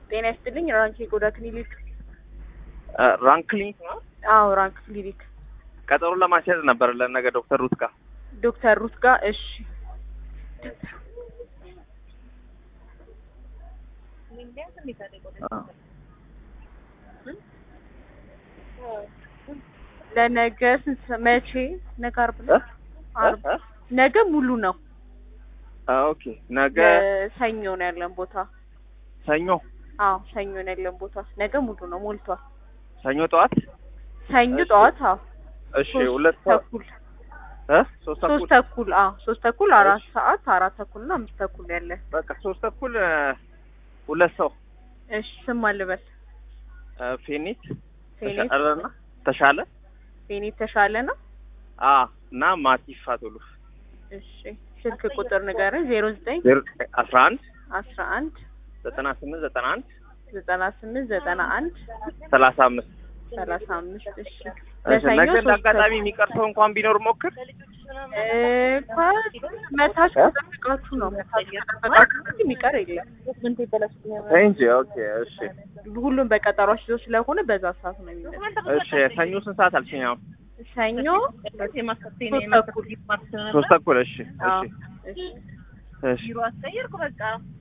ጤና ይስጥልኝ። ራንክ የቆዳ ክሊኒክ። ራንክ ክሊኒክ ነው። አዎ ራንክ ክሊኒክ። ቀጠሮ ለማስያዝ ነበር ለነገ ዶክተር ሩት ጋር። ዶክተር ሩት ጋር እሺ። ለነገ ስንት ሰ- መቼ? ነገ ዓርብ ነው። ዓርብ ነገ ሙሉ ነው። ኦኬ ነገ ሰኞ ነው ያለን ቦታ። ሰኞ አዎ ሰኞ ነው ያለን ቦታ። ነገ ሙሉ ነው፣ ሞልቷል። ሰኞ ጠዋት ሰኞ እሺ። ጠዋት አዎ እሺ ሶስት ሁለት ሰዓት ተኩል እ ሶስት ሶስት ተኩል ተኩል አዎ ሶስት ተኩል አራት ሰዓት አራት ተኩል እና አምስት ተኩል ያለ በቃ ሶስት ተኩል እ፣ ሁለት ሰው እሺ ስም አልበል እ፣ ፌኒት ፌኔት ተሻለና ተሻለ ፌኔት ተሻለ ነው አ እና ማቲፍ ፋቶሉ እሺ ስልክ ቁጥር ንገረኝ ዜሮ ዘጠኝ አስራ አንድ አስራ አንድ ዘጠና ስምንት ዘጠና አንድ ዘጠና ስምንት ዘጠና አንድ ሰላሳ አምስት ሰላሳ አምስት እሺ እሺ፣ ለሰኞ ነገ እንደ ሶስት አጋጣሚ የሚቀር ሰው እንኳን ቢኖር ሞክር። እ፣ እንኳን መታች ከጠበቃችሁ ነው መታች ከጠበቃችሁ እንጂ የሚቀር የለም እንጂ ኦኬ፣ እሺ፣ ሁሉም በቀጠሯች ይዞ ስለሆነ በዛ ሰዓት ነው የሚመጣው እሺ። ሰኞ ስንት ሰዓት አልሽኝ? አሁን ሰኞ ሶስት ተኩል ሶስት ተኩል። እሺ፣ አዎ እሺ፣ እሺ እሺ።